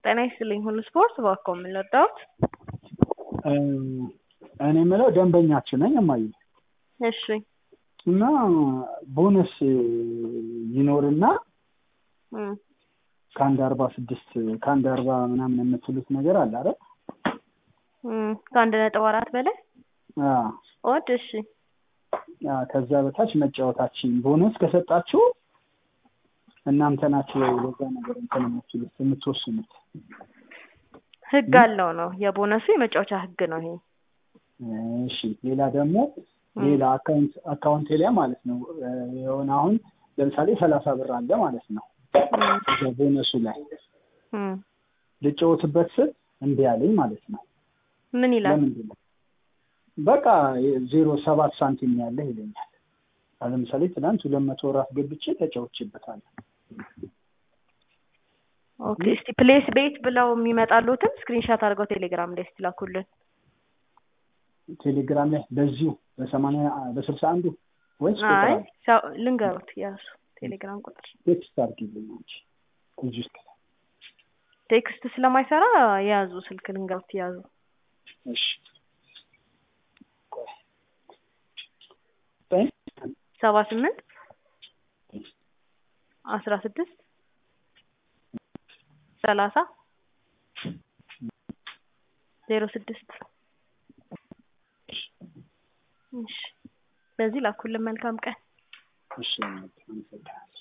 ጤና ይስጥልኝ ሁሉ ስፖርት እባክዎ ምን ልርዳዎት? እኔ የምለው ደንበኛችሁ ነኝ እማዬ እሺ እና ቦነስ ይኖርና እም ከአንድ አርባ ስድስት ከአንድ አርባ ምናምን የምትሉት ነገር አለ አይደል? እም ከአንድ ነጥብ አራት በላይ አዎ ኦድ እሺ አዎ ከዛ በታች መጫወታችን ቦነስ ከሰጣችሁ እናንተ ናችሁ ወይ በዛ ነገር እንትን የምትሉት የምትወስኑት? ህግ አለው ነው የቦነሱ የመጫወቻ ህግ ነው ይሄ። እሺ ሌላ ደግሞ ሌላ አካውንት አካውንቴ ላይ ማለት ነው የሆነ አሁን ለምሳሌ ሰላሳ ብር አለ ማለት ነው ቦነሱ ላይ እም ልጫወትበት ስል እምቢ አለኝ ማለት ነው። ምን ይላል? ለምንድን ነው? በቃ ዜሮ ሰባት ሳንቲም ያለህ ይለኛል። አሁን ለምሳሌ ትናንት ሁለት መቶ ወር አስገብቼ ተጫውቼበታለሁ። ኦኬ እስቲ ፕሌስ ቤት ብለው የሚመጣሉትን ስክሪንሻት አድርገው ቴሌግራም ላይ እስቲ ላኩልን። ቴሌግራም ላይ በዚሁ በሰማንያ በስልሳ አንዱ ወይስ አይ ሰው ልንገሩት ያሱ ቴሌግራም ቁጥር ቴክስት አድርጊልኝ እንጂ እዚህ ውስጥ ቴክስት ስለማይሰራ የያዙ ስልክ ልንገሩት ያዙ እሺ ሰባ ስምንት አስራ ስድስት ሰላሳ ዜሮ ስድስት እሺ በዚህ ላኩልን። መልካም ቀን። እሺ አመሰግናለሁ።